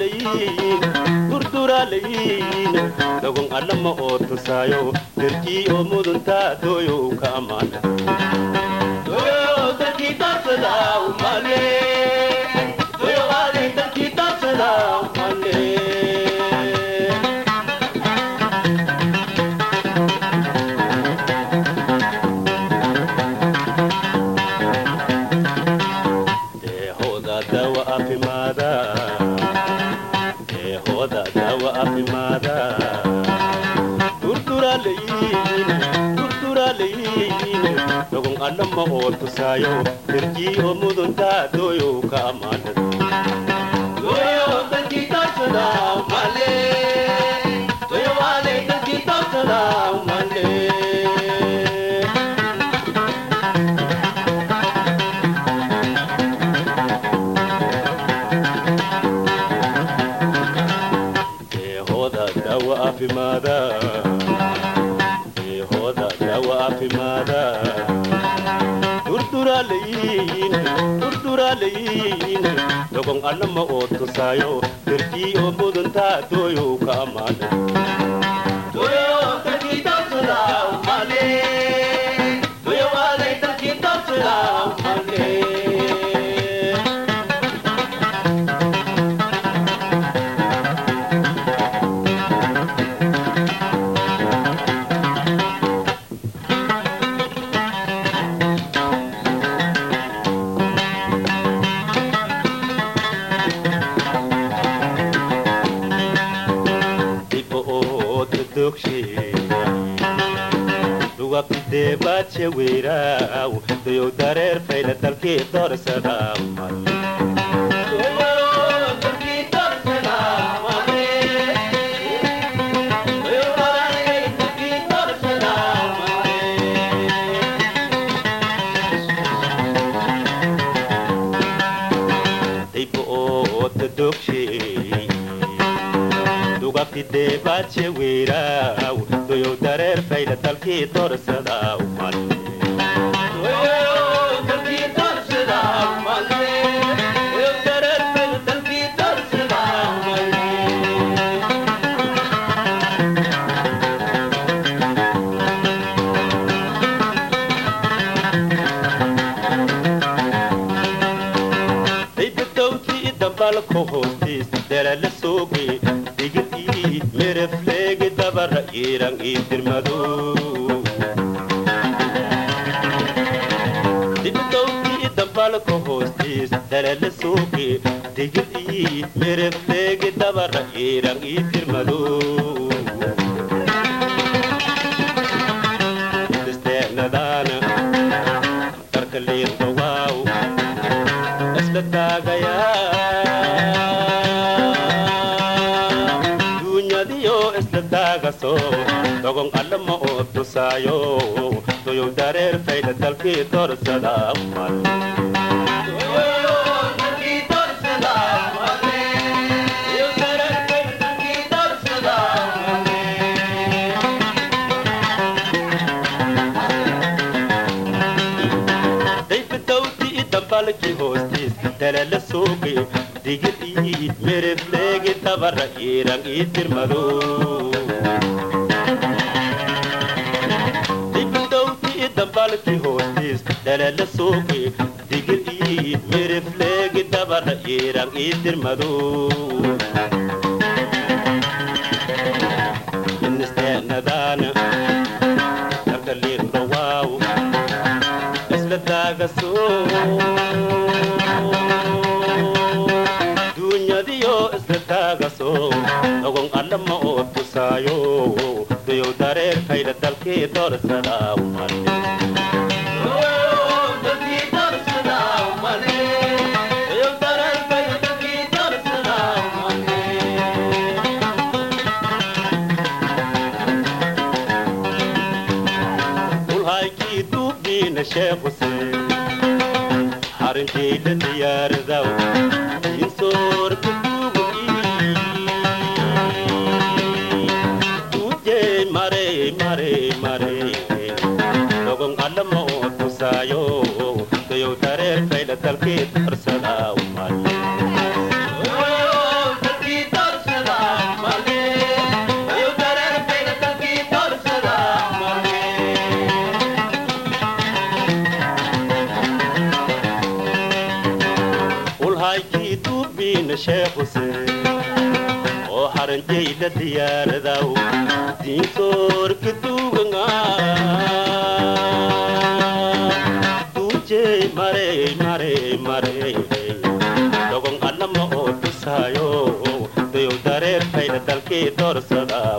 durduraalayin durduraalayin dogon allama oo tusaayo derkii oo muduntaa dooyow ka ammaana deehooda dawa afimaada deehooda dawa afimaada durduraalayin durduraalayin dogon allama oo tusaayo derkii oo muduntaa dooyow ka ammaana deehooda dawa afimaada deehooda dawa afimaada durduraalayin durduraalayin dogon allama oo tusaayo derkii oo muduntaa dooyow ka ammaana dibo oo todogshe dugabtidee baadshe weyraaw dayow dareer fayla dalkii doorsadaa dibo oo todogshe dugabtidee baadshe weyraaw dayow dareer fayla dalkii doorsadaa daybadowtii dambalka hoostiis dalala sooge digidii merefleegi dabara iiran ii dirmado dibadowtii dambalka hoostiis dalala sooge digidii merefleegi dabara iiran ii dirmado isteenadaana darka liirka waaw isla taagayaa duunyadiyo isla taagaso dogon allama oo tusaayo doyow dareer fayda dalkii doorsada mal daybadowtii dambalkii hoostiis dalala sooge digidii merefleegi dabara iiran ii dirmado daybadowtii dambalkii hoostiis dalala sooge digidii merefleegi dabara iiran ii dirmado inisteenadaana dalka liirdhawaaw isla daagaso duunyadiyo isla taagaso dogon allama oo tusaayo dayow dareer fayda dalkii doorsadaa ulhaykii duubdiina sheekh xuseen xarintii la diyaaradaw insoorka duugii mare mare mare dogon allama oo tusaayo dayow dareer fayda dalkii darsadaa mal dalkii suubiina sheekhuse oo haranjayla diyaaradaw diintoorka duuganga duujey marey marey marey dogon allama oo tusaayo dayow dareer fayda dalkii doorsadaa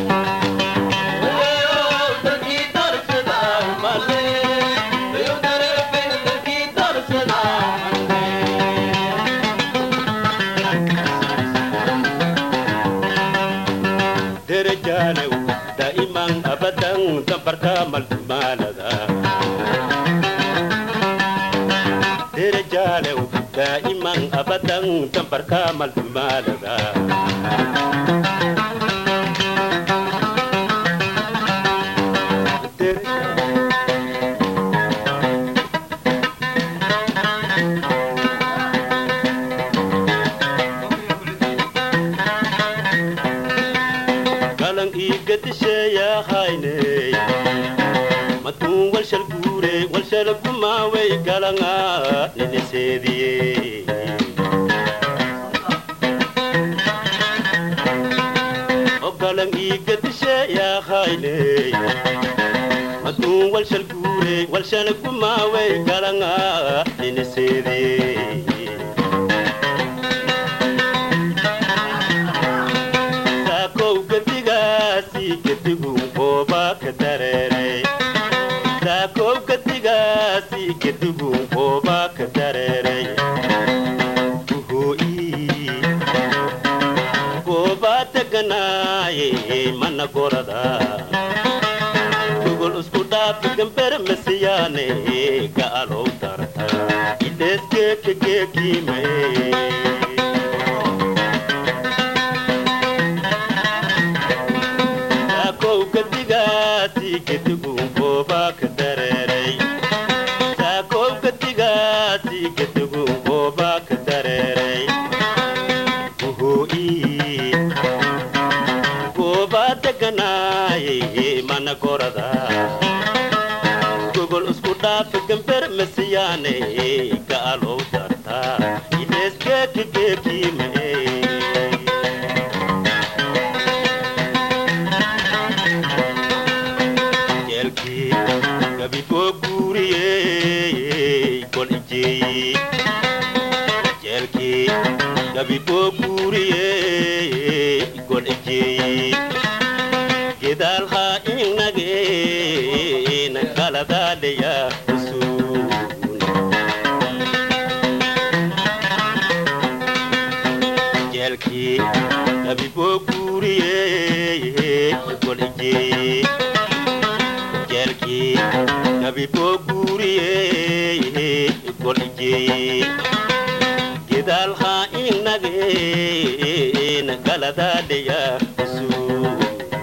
derejaanew daa'iman abadan dambarka maltumaalada derejaanew daa'iman abadan dambarka maltumaalada galan iigadisheeyahayney matuun walshal guure walshal gumaawey galanga niniseediye galan iigadisheeyahayney matuun walshal guure walshal gumaawey galanga niniseediye saakow gadigaasi gedigu qooba ka dareeray saakow gadigaasi gedigu qooba ka dareeray uhoo'i gooba deganaaye mana gorada gogol isku dhaafi gamber masiyaane ga'alow darta idheesgeekageekime saakow gadigaasi gedigu qooba ka dareeray saakow gadigaasi gedigu qooba ka dareeray uhoo'i gooba deganaaye mana gorada gogol isku dhaafi gamber masiyaane ga'alow darta idheesgeekageekime jeelkii gabigoo guuriyey gol ijeeyey jeelkii gabigoo guuriyey gol ijeeyey gedaal haa inagee nagaladaalaya usuun jeelkii gabigoo guuriyey gol ijeeyey jeelkii gabigoo guuriyey gol ijeeyey gedaal haa inagee nagaladaalaya usuun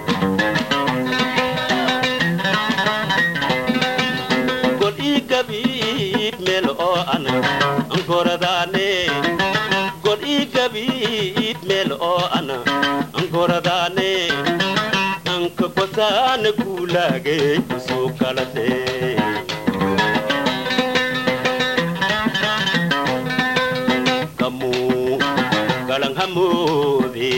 gol ii gabiib meel oo an ankoradaane gol ii gabiib meel oo an ankoradaane anka gosaana guulaagay kusoo kalate kamuu galan hamoode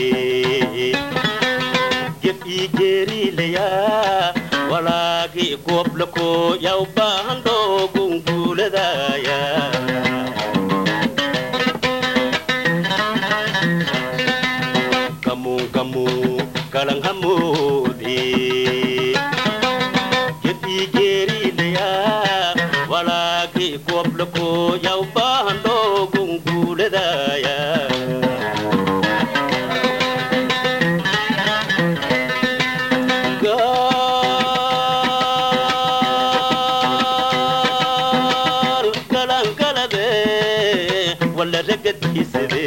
jef ii geeriilayaa walaagi gooblako yaw baahan dhoogun guuladaya kamuu kamuu galan hamoode jef ii geeriilayaa walaagi gooblako yaw baahan dhoogun guuladaya gaal galangalade walla ragadiisade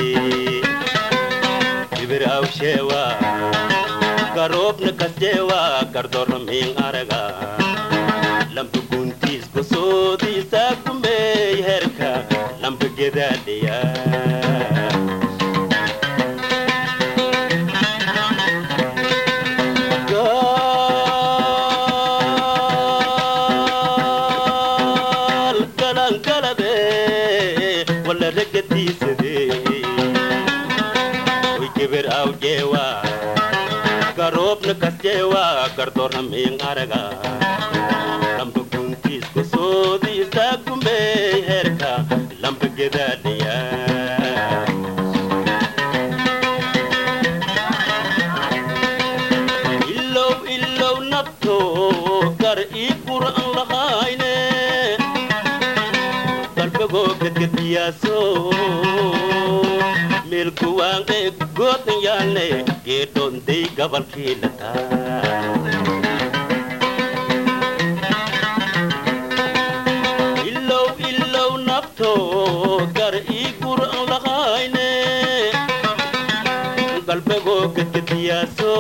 ibir awsheewa garoobna kasjeewa gardormiin araga lamba guntiis gosoodiisa gumeey herka lamba gedaadhiya gaal galangalade walla ragadiisade garaw jeewa garoobna kas jeewa gardoorhamiin araga lamba guntiisku soodi istaagumbey herka lamba gedaadhiya ilow ilow nabto gar ii qur'an lahayne qalbagoo gedgediyaaso meelkuwaanqe goodan yaalne geedhoondey gabalkii lataa ilow ilow nabto gar ii qur'an lahayne qalbagoo gedgediyaaso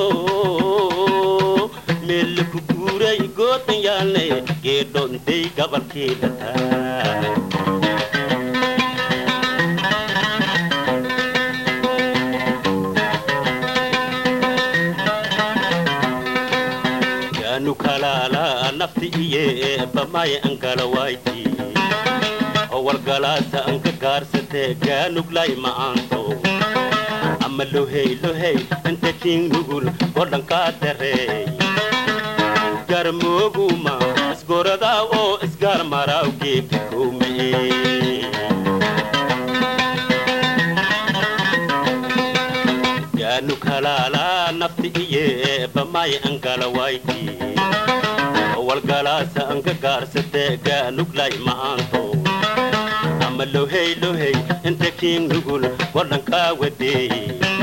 meelku guuray goodan yaalne geedhoondey gabalkii lataa yaanu kalaala nafti iye bamaya angalawayti owalgalaasa anka gaarsate gaanuglay ma'aanto ama lohey lohey inta king nugul godhankaa dareey garmooguma isgoradaa oo isgaar maraawgeeka kowmee yaanu kalaala nafti iye bamaya angalawayti owalgalaasa anka gaarsate gaanuglay ma'aanto ama lohey lohey inta king nugul godhankaa wadeey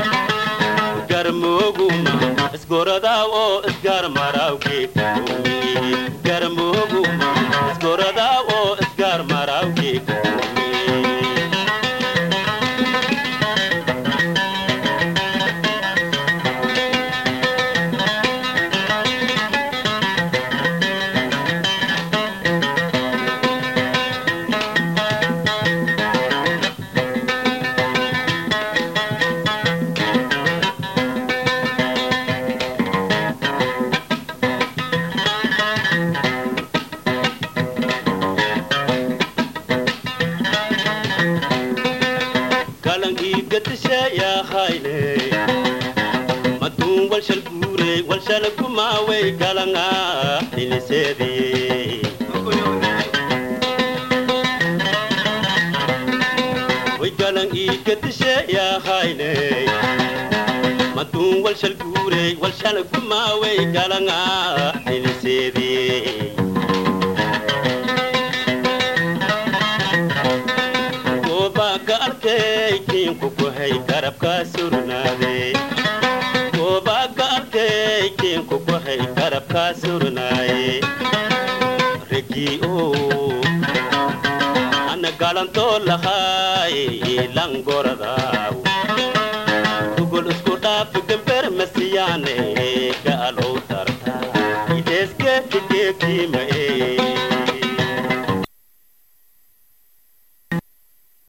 garmooguma isgoradaa oo isgaar maraawgeeka kowmee garmooguma isgoradaa oo isgaar maraawgeeka kowmee kalankii gadishayaahayne maduun walshal guurey walshal gumaawey kalanga dhiniseediye way kalankii gadishayaahayne maduun walshal guurey walshal gumaawey kalanga dhiniseediye goobaaka arkay kiinku kuhay garabkaa surnaade goobaaka arkay kiinku kuhay garabkaa surnaaye regii oo ana galantoo lahaay langoradaaw tugul isku dhaaf gember masiyaane